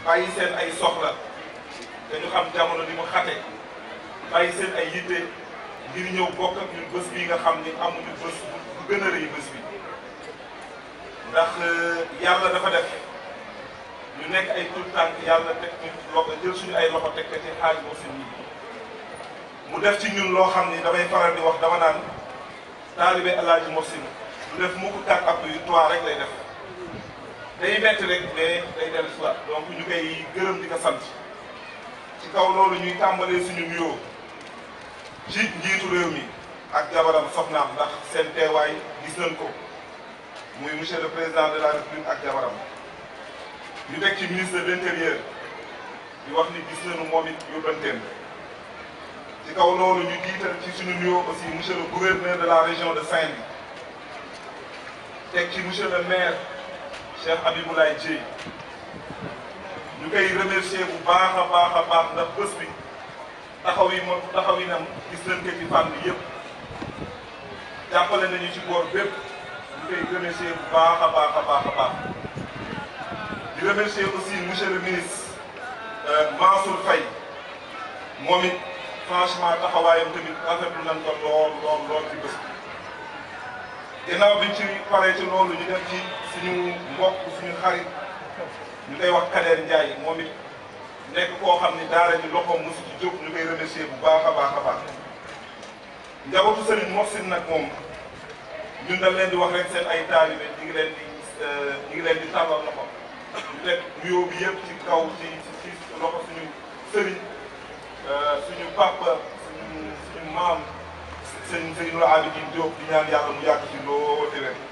bàyyi seen ay soxla te ñu xam jamono di mu xate bàyyi seen ay yitte ngir ñëw bokk ak ñun bés bii nga xam ni amuñu bés bu gën a rëy bés bi ndax yàlla dafa def ñu nekk ay tout tànk yàlla teg ñu loxo jël suñu ay loxo teg ko ci xaaj moo seen ñi mu def ci ñun loo xam ni damay faral di wax dama naan taalibe El Hadj Mouhsin du def mu ko quatre appuis trois rek lay def day metti rek mais day dellu si waat donc ñu koy gërëm di ko sant ci kaw loolu ñuy tàmbalee suñu nuyoo ci njiitu réew mi ak jabaram soxnaam ndax seen teewaay gis nañ ko muy monsieur le président de la république ak jabaram ñu teg ci ministre de l'intérieur di wax ni gis nañu moom it yóbbanteem ci kaw loolu ñu jiital ci suñu nuyoo aussi monsieur le gouverneur de la région de Saint-Louis teg ci monsieur le maire Cheikh Abiboulaye Dieye ñu koy remercier bu baax a baax a baax ndax bés bi taxaw yi moom taxaw yi nam gis nañ ko ci fànn yëpp jàppale nañu ci boor bépp ñu koy remercier bu baax a baax a baax a baax di remercier aussi monsieur le ministre Mansour Faye moom it franchement taxawaayam tamit rafetlu nañ ko lool lool lool ci bés bi ginnaaw biñ ci paree ci loolu ñu def ci suñu mbokk suñu xarit ñu koy wax Kader Ndiaye moom it nekk koo xam ni daara ji loxoom mosu ci jóg ñu koy remercier bu baax a baax a baax njabootu Serigne Mouhsin nag moom ñun dañ leen di wax rek seen ay taalibe ñu ngi leen di ñu ngi leen di tàllal loxo ñu teg nuyoo bi yëpp ci kaw ci ci loxo suñu sëriñ suñu papa suñu suñu maam sëñ Seydou Abidine Diop di ñaan yàlla mu yàgg ci loo te